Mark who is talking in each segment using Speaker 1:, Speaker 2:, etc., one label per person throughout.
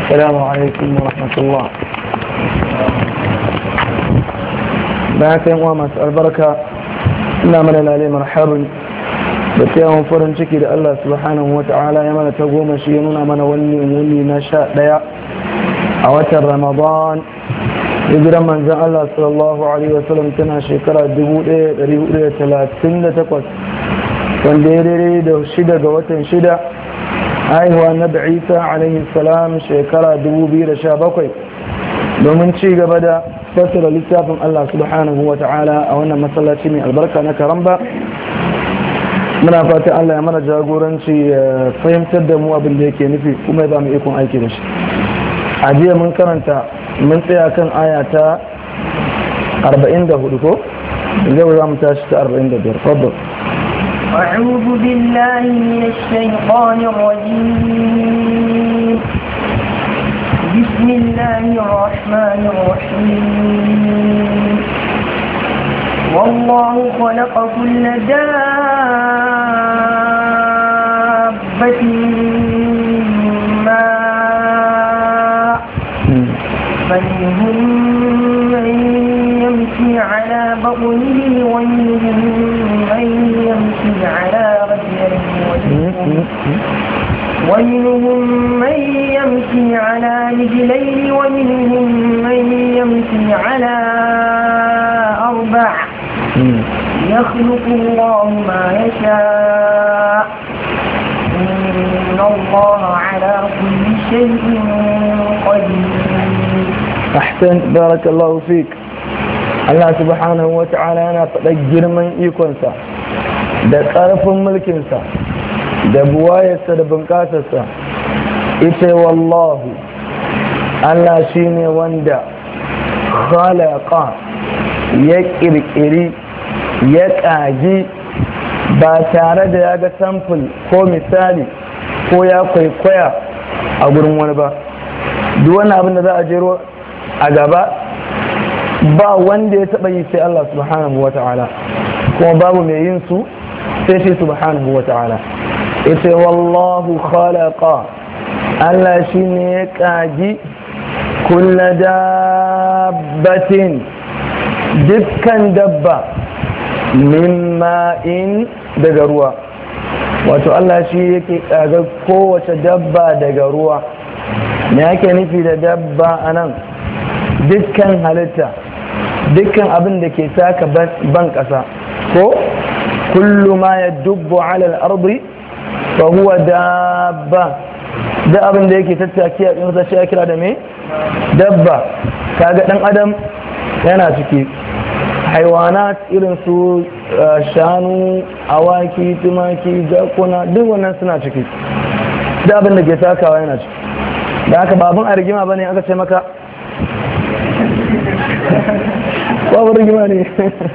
Speaker 1: السلام عليكم ورحمة الله bayan yan uwa masu albarka ina mana lalai marhabin da tsayawan farin ciki da Allah subhanahu wa ta'ala ya mana ta goma shi ya nuna mana wani wuni na sha ɗaya a watan ramadan hijiran manzan Allah sallallahu alaihi wasallam tana shekara 1438 wanda ya daidai da shida ga watan shida haihuwa na isa alaihi salam shekara 2017 domin ci gaba da fassara littafin Allah subhanahu wa ta'ala a wannan masallaci mai albarka na karamba muna fata Allah ya mana jagoranci ya fahimtar da mu abin da yake nufi kuma ya ba mu ikon aiki da shi a jiya mun karanta mun tsaya kan aya ta 44 ko zai za mu tashi ta 45 fadda
Speaker 2: أعوذ بالله من الشيطان الرجيم بسم الله الرحمن الرحيم والله خلق كل دابة ماء فمنهم من يمشي على بطنه ومنهم من يمشي على رجله ومنهم من يمشي على رجلين ومنهم من يمشي على أربع يخلق الله ما يشاء إن الله على كل شيء قدير
Speaker 1: أحسن بارك الله فيك Allah subhanahu wa ta'ala yana faɗa girman ikonsa da ƙarfin mulkinsa da buwayarsa da bunƙasarsa ita wallahu Allah shi ne wanda khalaqa ya ƙirƙiri ya ƙagi ba tare da ya ga samfil ko misali ko ya kwaikwaya a gurin wani ba duk wani abin da za a jero a gaba ba wanda ya taɓa yi sai Allah subhanahu wa ta'ala kuma babu mai yin su sai shi subhanahu wa ta'ala ita wallahu khalaqa Allah shi ne ya ƙagi kulla dabbatin dukkan dabba min ma'in daga ruwa wato Allah shi yake ƙaga kowace dabba daga ruwa me ake nufi da dabba a nan dukkan halitta dukkan abin da ke taka ban ƙasa ko kullu ma ya dubbo alal ardi fa huwa dabba da abin da yake tattaki a ƙinsa shi kira da me dabba kaga ɗan adam yana ciki haiwanat irin su shanu awaki tumaki jakuna duk wannan suna ciki da abin da ke takawa yana ciki da haka babin a rigima bane aka ce maka babu rigima ne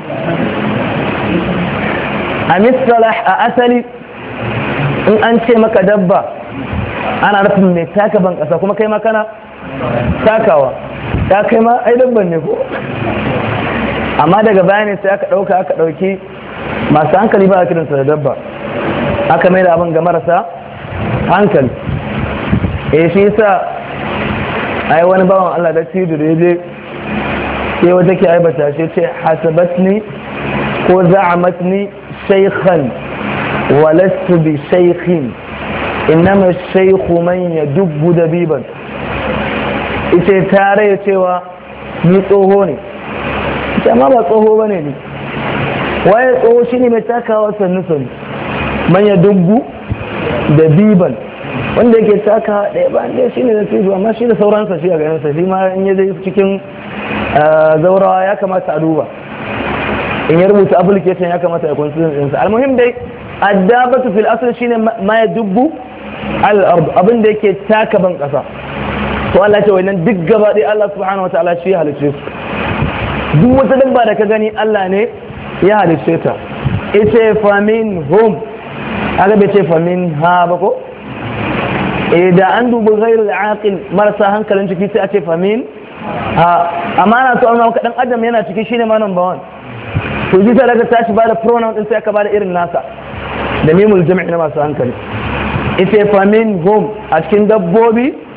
Speaker 1: a misalah a asali in an ce maka dabba ana nufin mai taka ban kasa kuma kai makana takawa ya kai ma ai dabban ne ko amma daga bayani sai aka ɗauka aka ɗauki masu hankali ba a kiransa da dabba aka mai da abin ga marasa hankali eh shi yasa ai wani bawan Allah da tidu da ya je sai wata ke aibata shi ce hasabatni ko za'amatni shaykhan walastu bi shaykhin innama shaykhu man yadubbu dabiban ita tare cewa ni tsoho ne ita ma ba tsoho bane ne waye tsoho shine mai takawa sannu sannu man yadubbu dabiban wanda yake taka ɗaya ba ɗaya shi ne da tijo amma shi da sauransa shi a ganinsa shi ma in ya zai cikin zaurawa ya kamata a duba in ya rubuta application ya kamata ya consider ɗinsa almuhim dai addabatu fil asl shine ma ya dubbu al ard abin da yake taka ban ƙasa to Allah ce wannan duk gaba ɗaya Allah subhanahu wataala shi ya halicce su duk wata dabba da ka gani Allah ne ya halicce ta ita famin hum aka bai ce famin ha ba ko eh da an dubi ghairul aqil marasa hankalin ciki sai a ce famin amma ana so amma dan adam yana ciki shine ma number 1 to ji ta daga tashi bada pronoun din sai aka bada irin nasa da mimul jami'i na masu hankali ita famin hum a cikin dabbobi